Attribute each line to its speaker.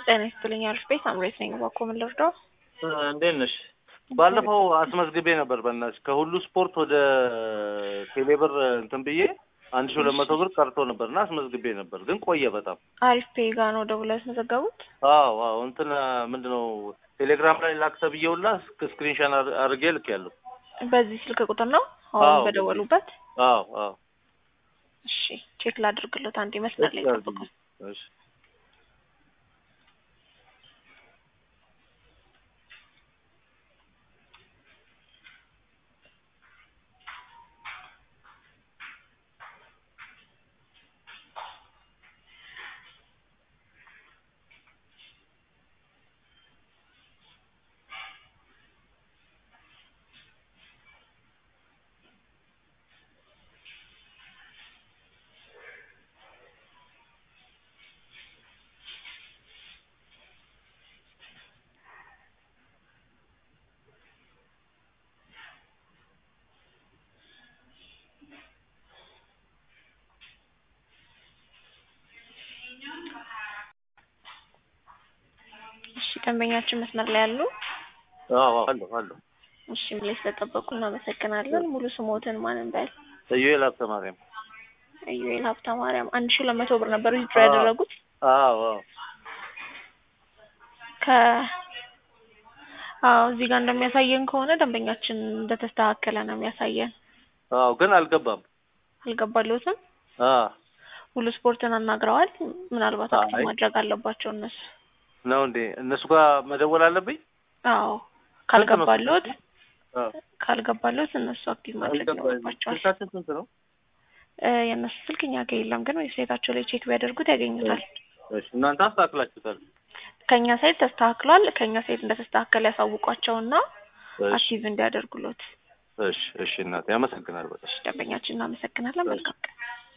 Speaker 1: ጤና ይስጥልኝ አሪፍ ቤት አምሬት ነኝ። እባክዎ ምን ልርዳው?
Speaker 2: እንዴት ነሽ? ባለፈው አስመዝግቤ ነበር በእናትሽ ከሁሉ ስፖርት ወደ ቴሌብር እንትን ብዬ አንድ ሺህ ሁለት መቶ ብር ቀርቶ ነበር እና አስመዝግቤ ነበር ግን ቆየ በጣም።
Speaker 1: አሪፍ ፔ ጋ ነው ደውለው ያስመዘገቡት?
Speaker 2: አዎ አዎ እንትን ምንድን ነው ቴሌግራም ላይ ላክ ተብዬውላ ስክሪንሻን አድርጌ ልኬያለሁ።
Speaker 1: በዚህ ስልክ ቁጥር ነው አሁን
Speaker 2: አዎ።
Speaker 1: በደወሉበት?
Speaker 2: አዎ አዎ
Speaker 1: እሺ ቼክ ላድርግሎት አንዴ መስመር ላይ ጠብቁ።
Speaker 2: እሺ
Speaker 1: እሺ ደንበኛችን መስመር ላይ ያሉ?
Speaker 2: አዎ አለሁ አለሁ።
Speaker 1: እሺ ላይ ስለጠበቁ እናመሰግናለን። ሙሉ ስሞትን ማን እንበል?
Speaker 2: ኢዩኤል ሀብተ ማርያም።
Speaker 1: ኢዩኤል ሀብተ ማርያም አንድ ሺህ ሁለት መቶ ብር ነበር ዊዝድሮ
Speaker 2: አዎ።
Speaker 1: ያደረጉት
Speaker 2: አዎ አዎ
Speaker 1: ከ አዎ እዚህ ጋር እንደሚያሳየን ከሆነ ደንበኛችን እንደተስተካከለ ነው የሚያሳየን።
Speaker 2: አዎ ግን አልገባም።
Speaker 1: አልገባልዎትም?
Speaker 2: አዎ
Speaker 1: ሁሉ ስፖርትን አናግረዋል? ምናልባት አክቲቭ
Speaker 2: አይ።
Speaker 1: ማድረግ አለባቸው እነሱ።
Speaker 2: ነው እንዴ? እነሱ ጋር መደወል አለብኝ?
Speaker 1: አዎ ካልገባልዎት
Speaker 2: አዎ
Speaker 1: ካልገባልዎት እነሱ አክቲቭ ማድረግ
Speaker 2: አልገባኝም።
Speaker 1: ይኖርባቸዋል።
Speaker 2: ስልካችን ስንት ነው?
Speaker 1: እ የእነሱ ስልክ እኛ ጋር የለም፣ ግን ዌብሳይታቸው ላይ ቼክ ቢያደርጉት ያገኙታል።
Speaker 2: እሺ እናንተ አስተካክላችሁታል?
Speaker 1: ከእኛ ሳይት ተስተካክሏል። ከእኛ ሳይት እንደተስተካከለ ያሳውቋቸውና
Speaker 2: እሺ
Speaker 1: አክቲቭ እንዲያደርጉሎት።
Speaker 2: እሺ እሺ እናቴ አመሰግናለሁ በጣም።
Speaker 1: ደንበኛችን እናመሰግናለን። መልካም ቀን።